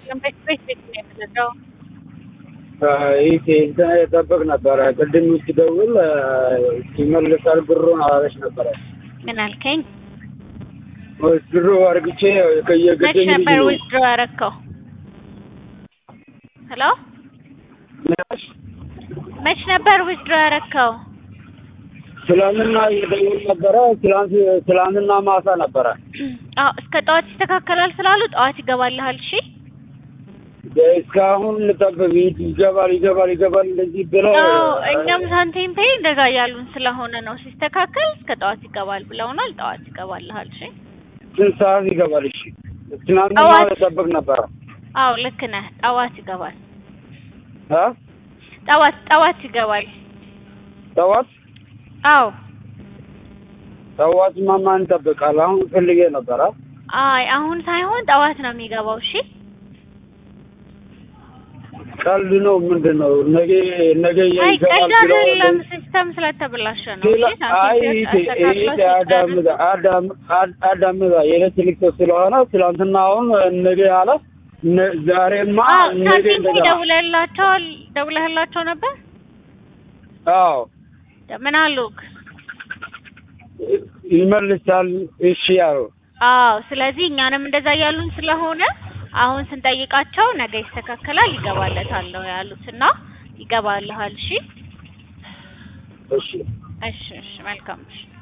ቤት ቤት ቤት ነው የተዘጋው። ይህ እንትን የጠበቅ ነበረ። ቅድም ሲደውል ይመልሳል ብሩን አላለች ነበረ። ምን አልከኝ? ድሮ አርግቼ መች ከየገደኝ ነበር ዊዝድሮ ያረከው? ሄሎ መች ነበር ዊዝድሮ ያረከው? ትላንትና እየደውል ነበረ። ትላንት ትላንትና ማታ ነበረ። አዎ እስከ ጠዋት ይስተካከላል ስላሉ ጠዋት ይገባልሃል። እሺ እስካሁን ልጠብቅ ይገባል ይገባል ይገባል እንደዚህ ብለው አዎ እኛም ሳንቲም ፔይ እንደዛ እያሉን ስለሆነ ነው። ሲስተካከል እስከ ጠዋት ይገባል ብለውናል። ጠዋት ይገባልሃል። እሺ ስንት ሰዓት ይገባል? እሺ ትናንትና ጠዋት። ልጠብቅ ነበረ። አዎ ልክ ነህ። ጠዋት ይገባል። አ ጠዋት ጠዋት ይገባል። ጠዋት አዎ ጠዋት ማማን ይጠብቃል? አሁን ፈልጌ ነበረ። አይ አሁን ሳይሆን ጠዋት ነው የሚገባው። እሺ ቀልድ ነው ምንድን ነው? ነገ ነገ አይ ይገባል ቀልድ ብለው አይደለም፣ ሲስተም ስለተበላሸ ነው። ሌላ እሺ አይ ሳንቲም ይሄ ፔይ ይሄ አዳምጣ አዳም አድ- አዳምጣ የኤሌክትሪክ ሰው ስለሆነ ትላንትና አሁን ነገ አለ ነ- ዛሬማ አዎ ነገ ሳንቲም ፔይ እንደገና ደውለህላቸዋል? ደውለህላቸው ነበር? አዎ ምን አሉክ? ይመልሳል። እሺ ያው አዎ ስለዚህ እኛንም እንደዛ እያሉን ስለሆነ አሁን ስንጠይቃቸው ነገ ይስተካከላል ይገባለታል ነው ያሉት እና ይገባልሃል። እሺ እሺ እሺ እሺ መልካም እሺ